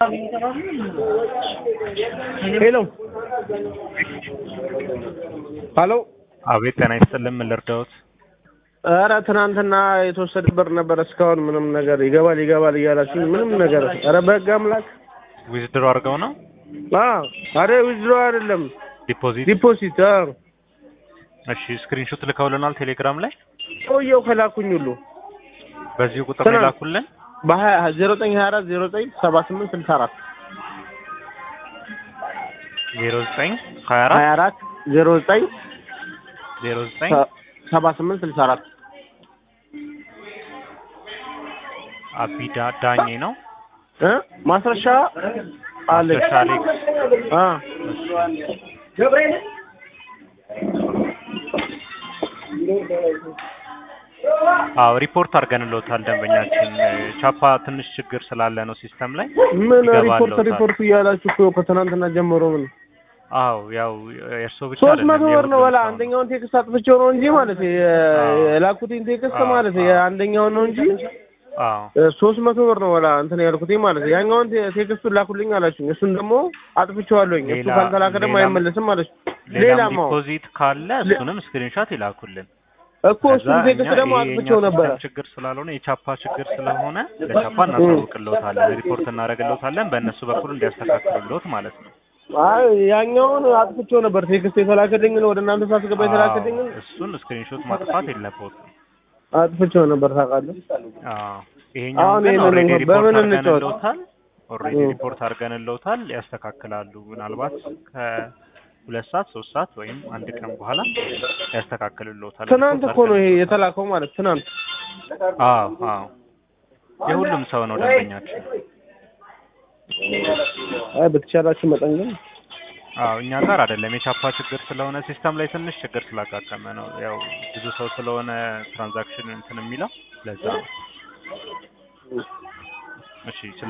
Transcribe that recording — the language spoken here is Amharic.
ሄሎ ሀሎ አቤት ጤና ይስጥልን። ምን ልርዳዎት? ኧረ ትናንትና የተወሰደ ብር ነበር። እስካሁን ምንም ነገር ይገባል ይገባል እያላችሁ ምንም ነገር ኧረ በህግ አምላክ ዊዝድሮ አድርገው ነው አዎ አረ ዊዝድሮ አይደለም ዲፖዚት? ዲፖዚት አዎ እሺ ስክሪንሾት ልከውልናል ቴሌግራም ላይ ሰውየው ከላኩኝ ሁሉ በዚሁ ቁጥር ትናንት- ላኩልን። በሀያ ዜሮ ዘጠኝ ሀያ አራት ዜሮ ዘጠኝ ሰባ ስምንት ስልሳ አራት ዜሮ ዘጠኝ ሀያ አራት ሀያ አራት ዜሮ ዘጠኝ ዜሮ ዘጠኝ ሰባ ስምንት ስልሳ አራት አቢዳ ዳኜ ነው። እ ማስረሻ አለች ማስረሻ አሌክስ። አ አዎ ሪፖርት አድርገንልዎታል ደንበኛችን። ቻፓ ትንሽ ችግር ስላለ ነው ሲስተም ላይ ምን ሪፖርት ይገባልዎታል። ሪፖርት እያላችሁ እኮ ከትናንትና ጀምሮ ምን አዎ ያው የእርስዎ ብቻ ሶስት አይደለም መቶ ብር ነው የሁሉም በላ ሰው ነው። አንደኛውን ቴክስት አጥፍቼው ነው እንጂ ማለት የ- አዎ። የላኩትኝ ቴክስት አዎ፣ ማለት አዎ። የአንደኛውን ነው እንጂ አዎ ሶስት መቶ ብር ነው በላ እንትን ያልኩትኝ ማለት ያኛውን ቴ- ቴክስቱን ላኩልኝ አላችሁኝ። እሱን ደግሞ አጥፍቼዋለሁኝ። እሱ ሌላ- ካልተላከ ደግሞ ሌላም- አይመለስም አለች። ሌላም ሌላም አዎ ዲፖዚት ካለ እሱንም ስክሪንሾት ይላኩልን። እኮ እሱን ከዛ ቴክስት እኛ ደግሞ ይሄ የኛ አጥፍቼው ነበረ። ሲስተም ችግር ስላልሆነ የቻፓ ችግር ስለሆነ ለቻፓ እናሳውቅልዎታለን፣ ሪፖርት እናደርግልዎታለን በእነሱ በኩል እንዲያስተካክሉልዎት ማለት ነው። አይ ያኛውን አጥፍቼው ነበር። ቴክስት የተላከልኝን ወደ እናንተ ሳስገባ የተላከልኝን አዎ፣ እሱን ስክሪንሾት ማጥፋት የለብዎትም። አጥፍቼው ነበር ታውቃለህ። አዎ ይሄኛውን አሁን ግን ይሄንን ኦልሬዲ እንኳን ሪፖርት በምን እንጫወት? አድርገንልዎታል። ኦልሬዲ እ። ሪፖርት አድርገንልዎታል፣ ያስተካክላሉ። ምናልባት ከሁለት ሰዓት ሶስት ሰዓት ወይም አንድ ቀን በኋላ ያስተካክልልዎታል። ትናንት ሪፖርት እኮ ነው ይሄ አድርገንልዎታል። የተላከው ማለት ትናንት። አዎ አዎ የሁሉም ሰው ነው ደንበኛችን። አይ በተቻላችሁ መጠን ግን አዎ እኛ ጋር አይደለም የቻፓ ችግር ስለሆነ ሲስተም ላይ ትንሽ ችግር ስላጋጠመ ነው። ያው ብዙ ሰው ስለሆነ ትራንዛክሽን እንትን የሚለው ለዛ ነው። እሺ